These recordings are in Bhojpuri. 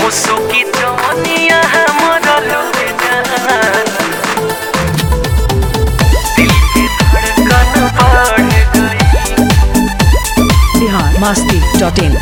मुसुकी जवनिया हमर लुटे जान दिल की धड़कन बढ़ गई बिहार मस्ती डॉट इन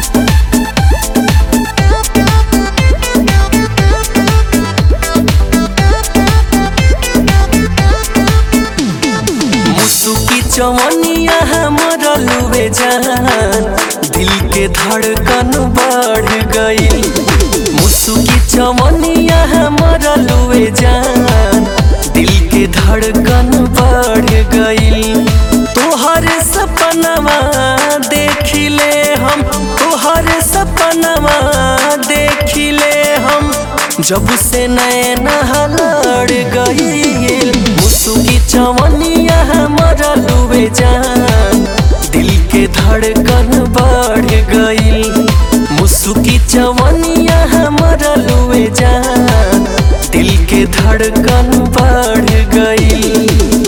मुसुकी चवनिया हमर लुबे जान दिल के धड़कन बढ़ गई मुसुकी चवनिया हमर लुबे जान दिल के धड़कन बढ़ गई तोहर सपनवा देखिले हम तोहर सपनवा देखिले हम जब से नैन लड़ गई मुसुकी चवनिया हमारा लुबे जान दिल के धड़कन बढ़ गई मुसुकी चवनिया हमारा लुबे जान दिल के धड़कन बढ़ गई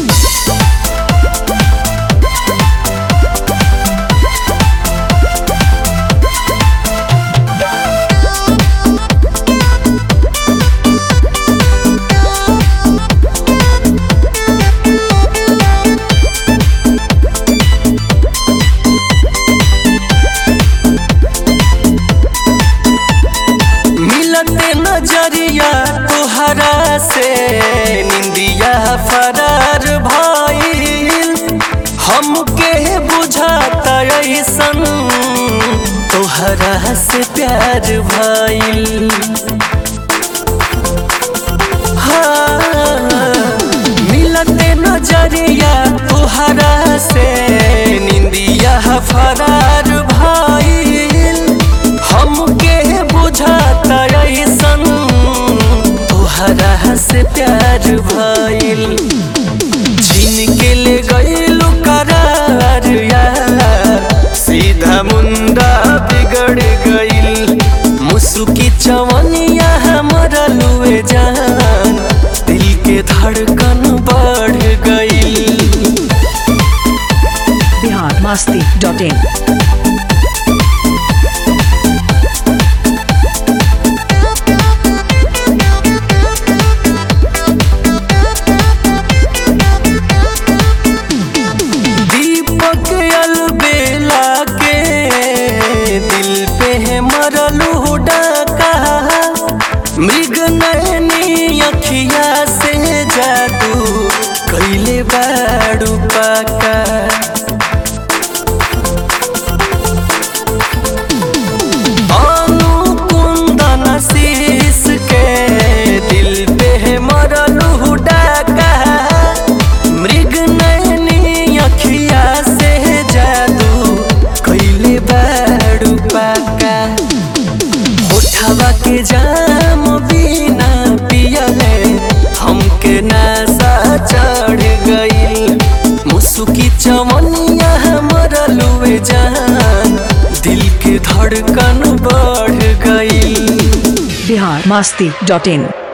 मिलते नजरिया तोहरा से निंदिया फरार भइल हमके बुझाता ऐसन तोहरा से प्यार भइल हाँ, मिलते नजरिया तोहरा से निंदिया फरार भइल हमके बुझाता ऐसन तोहरा से प्यार भइल छीन के ले गइलू करार यार सीधा मुंडा बिगड़ गइल मुसुकी चवनिया हमरा लुए जान दिल के धड़कन बढ़ गइल बिहार मस्ती डॉट इन दीपक अलबेला के दिल पे है मरलू डाका मृग नैनी अखिया से जादू कैले बाड़ू पाका अनुकुंदन शीश के दिल पे है मरलू डाका मृग नैनी अखिया से जादू कैले बाड़ू पाका उठावा के जाम बिना पियले हमके नशा चढ़ गई मुसुकी चवनिया हमरा लुए जान दिल के धड़कन बढ़ गई बिहार मस्ती डॉट इन